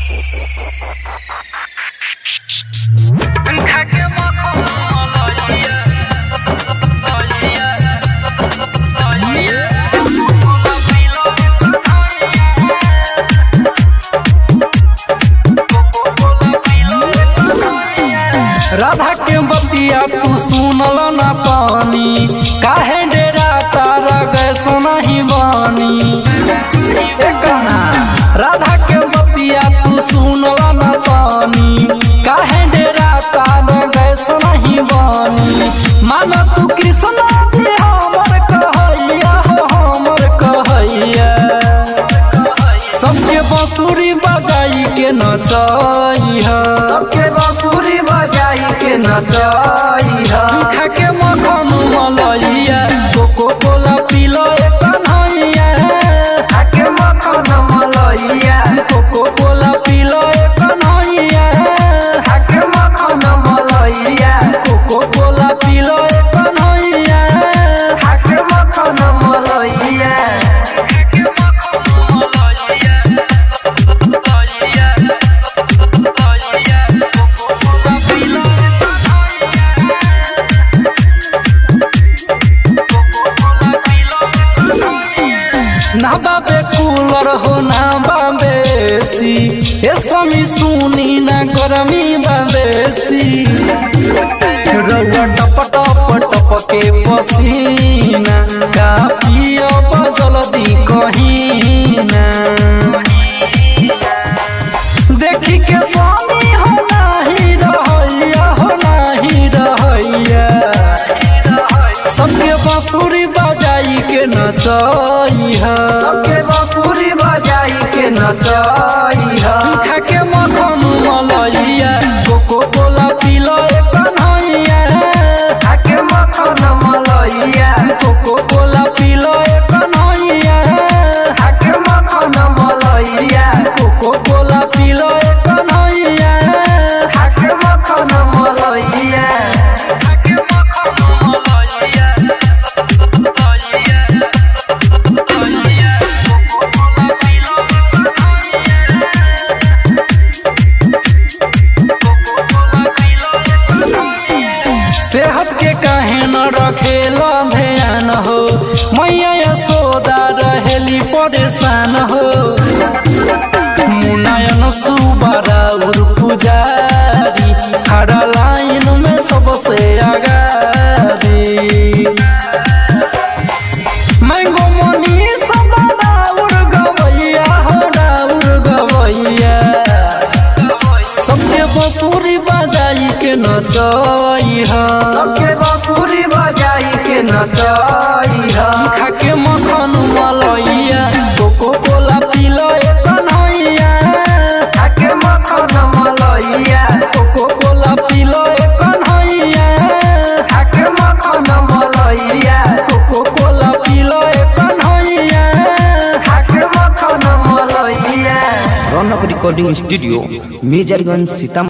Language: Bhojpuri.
राधा के बतिया तू सुनल ना पानी काहे डेरा तारा गैस नहीं बानी ए कन्हा, राधा के बतिया तू सुनल ना पानी काहे डेरा तारा गैस नहीं बानी मान तू कृष्ण जी हमर कहैया हो हमर कहैया सबके बांसुरी बजाई के नचैया सबके बांसुरी बजाई के नचैया खा के मखन मलैया कोको कोला पीलो एक कन्हैया आके मखन मलैया कोको कोला पीलो एक कन्हैया आके मखन मलैया कोको कोला पीलो एक कन्हैया आके मखन मलैया ना बाबे कूलर हो ना बाबे सी ए समी सुनी ना गरमी बाबेसी रउआ टप टप टप के पसीना का पियो जल्दी कहीना देखी के स्वामी हो नाही रहैया हो नाही रहैया सबके बांसुरी बजाई के नचैया सबके बांसुरी बजाई के नचैया खा के मखन मलैया कोको कोला पीलो एक कन्हैया आके मखन मलैया कोको कोला पीलो एक कन्हैया आके मखन मलैया कोको कोला पीलो एक कन्हैया आके मखन मलैया सेहत के काहे न रखेला ध्यान हो मैया यशोदा रहेली परेशान हो मुनायन सुबारा उर पुजारी खड़ा लाइन में सबसे आगारी मैंगो मोनी सबा उर गवैया हो डाउर गवैया सबके बंसुरी बजाई के नचैया सबके बांसुरी बजाई के नचैया खा के मखन मलैया कोको कोला पीलो एक कन्हैया आके मखन मलैया कोको कोला पीलो एक कन्हैया आके मखन मलैया कोको कोला पीलो एक कन्हैया आके मखन मलैया रौनक रिकॉर्डिंग स्टूडियो मेजरगंज सीतामढ़ी